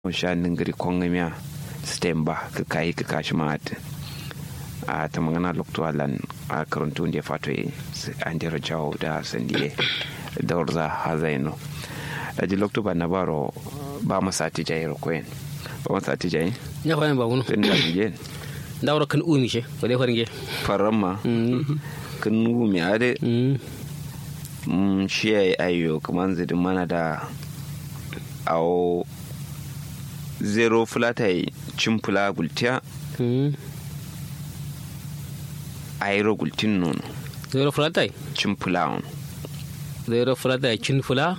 shanin gari kongamiya stemba ka kayi ka kashi ma'at a ta magana lokto alan a karantu da fato an dira jawo da sandiye da warza hazaino da ji lokto ba na baro ba masa ti jayi rokoyen ba masa ti jayi ya fayin ba wani tun da je da wura kan umi she ba dai farin ge faran ma kan umi ade shi ya yi ayyo kamar zidin mana da awo zero fulata yi cin fula gultiya ayro gultin nono zero fulatai cin fula on zero fulatai cin fula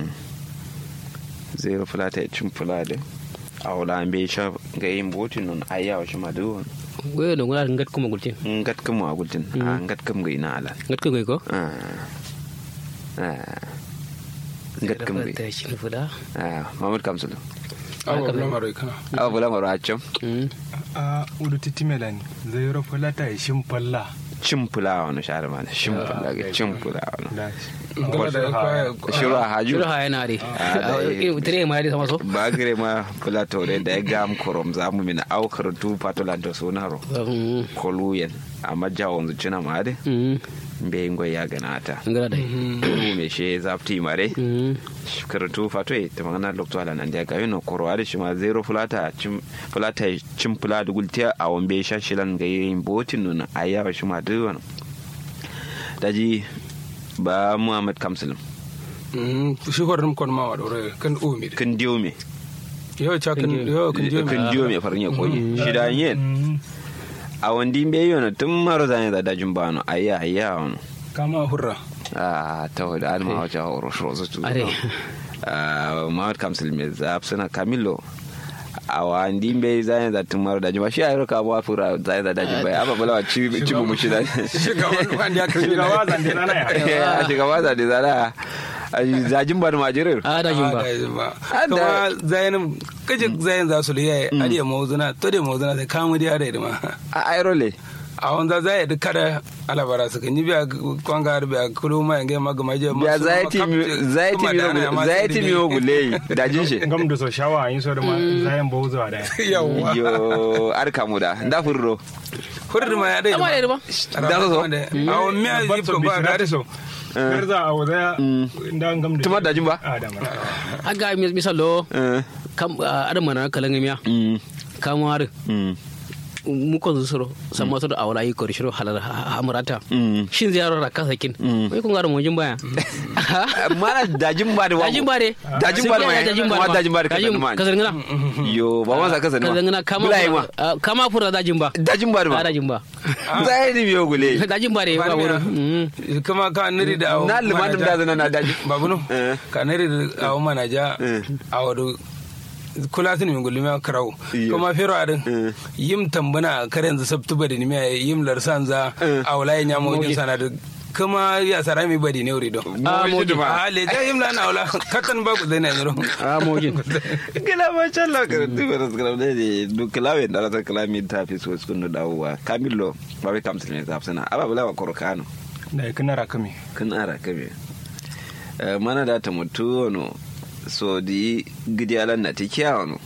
zero fulata yi cin fula de a wula an bai sha ga yin botin non ayyawa shi ma duwan wayo da ngula ngat kuma gultin ngat kam wa gultin a ngat kam ga ina ala ngat kuma ko ngat kam ga fulatai cin fula mamad kamsulu awa bula maro kana awa bula maro a can a udu titimela ni zairo falata ya shimpalla cin fula wani shahar ma da cin fula ga cin fula wani da ngala da kwa shiru a haju shuru ha yana de Ah, dai. tire ma de sama so ba gire ma fula tore da ya gam korom za mu mina aukar tu patolanto sunaro Mm, koluyen amma jawon zucina ma de mm, mbe ngoy ya ganata ngala dai kuru me she zapti mare Mm, karatu fato e ta magana lokto ala nan dia gayno koro ade shi ma zero fulata cim fulata cim fula da gultiya a wambe shashilan ga yin botin nuna ayawa shi ma duwan daji ba muhammad kamsul shi horin kon ma wado re kan umi kan diyo me yo cha kan yo kan jo kan diyo me farin ya koyi shi da yin a wandi mbe yona tun maro zane da dajin bano ayya ayya wani kama hurra a ta wadda alma wajen horo shiro tu Are. Muhammad Kamsil mai zaf suna Camilo a wandi bai zai da tun maro daji ba shi a yi roka ba fura zai da daji bai aba bala ci ci mu shi da shugaban wanda ya kan Shugaba zande rana ya. a shiga ba da zara a zajin ba da majirir a da jin ba ba kuma zayin kaje zayin za su liya adiya mawzuna to da mawzuna sai kamu da yare da ma a airole a wanda za ya duka da alabara su kan yi biya kwanga biya kulu ma yange ma gama je biya zai ti zai ti zai ti mi ogule dajin shi ngam da so shawa yin so da ma zayan bawo zuwa da yawa yo arka mu da nda furro hurri ma ya dai amma da ba Da so so? a wani miya ban yi so ko ba da so har za a wazaya inda ngam da Tuma dajin ba? a da mana aga misalo Eh, kam adam mana kalan miya mm, kamar mm, mu ko suro sama to da awla yi ko shiro halal amurata mm. shin ziyaro da kasa kin wai kun ga mu jin baya mana dajin ba da wa- dajin bare dajin ba da ma dajin kuma dajin ba da kasan ma kasar ngana yo ba ma sa kasan kasar ngana ma kama bulai ma ah, kama fura dajin ba dajin ba da ma a dajin ba zai ni biyo gule dajin bare ba wurin Mm. kuma ka nari da awo na limanin da zana na daji babu no Eh. ka nari da awo manaja Eh. awo do kula sun min gulmi karau Iyo. kuma fero adin Eh. yim tambana karen za sabtu badi ni mai yim larsan za Eh. awla ya nyamo jin sana da kuma ya sara mi badi ne wuri do Ah, mo ji ma. a le da yim la na awla katan ba ku zai na yiro a mojin kila ma sha Allah ka tu ba ras kala ne du kala wen da ras kala mi ta fi so sun da dawowa kamillo ba bai kamsa ne zaf sana aba bula wa korokano da ya kana rakami kun ara kabe Eh, mana da ta mutu wono so di gidiyalan na tikiya wono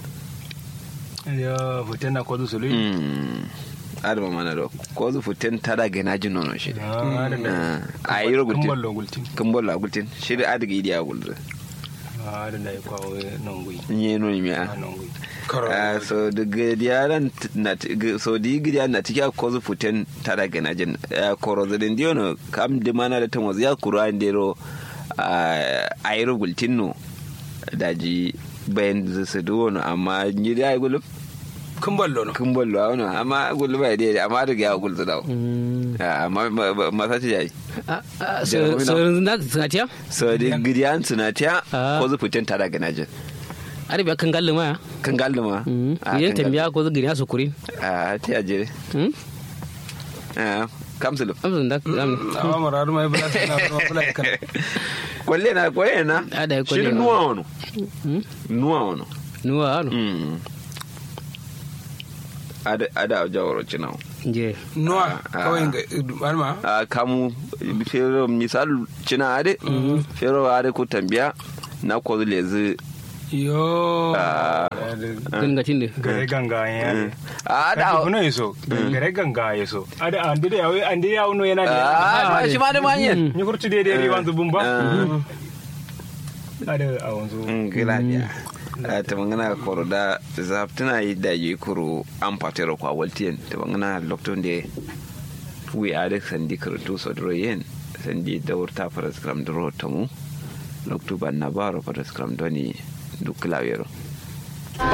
ya hoton na kwazo sulu Mm. adama mana do ko zu futen tada gana jin nono shi Ah, da da a yi rogultin kumballo gultin kan bolla gultin shi da adiga idiya gultin a da da ya kwawo nan gui nye no mi a a nan gui Ah, so da gidiyalan na so di gidiyalan na tikiya ko zu futen tada gana jin koro zedin diyo no kam di mana da tan wasu ya kura ndero a yi rogultin no daji bayan su duwo no amma ni da ya gulub kun ballo no kun bollo a wani amma gulub ya dai amma da ya gulzu dawo amma masa ce yayi sauran da sanatiya so di gidiyan sunatiya Ah. ko zu futen tada gana jin ari ba kan galle ma kan galduma idan tambiya ko zagiri su kuri a ta yaje kamsulu amsan da am awa mararu mai bula sana bula kan kwalle na kwalle na A da ya kwalle shirin na. nuwa wano nuwa wano nuwa anu Mm. ada ada jawaro cinawo je nuwa Ah, kawai ga alma a kamu fero misal cina ade fero ade ko tambiya na ko lezi yo gangacin da gare ganga ya a da da uno yeso gare ganga yeso ada ande da yawe ande ya uno yana da a shi ma da manyan ni kurtu de de riwan zubun ba ada a wanzu gila biya ta mangana koro da zaftuna yi da yi kuro an fatero kwa waltiyan ta mangana lokton da wi a da sandi karantu sodro yen sandi da wurta faras kram dro tamu loktu ban na baro faras kram doni duk lawero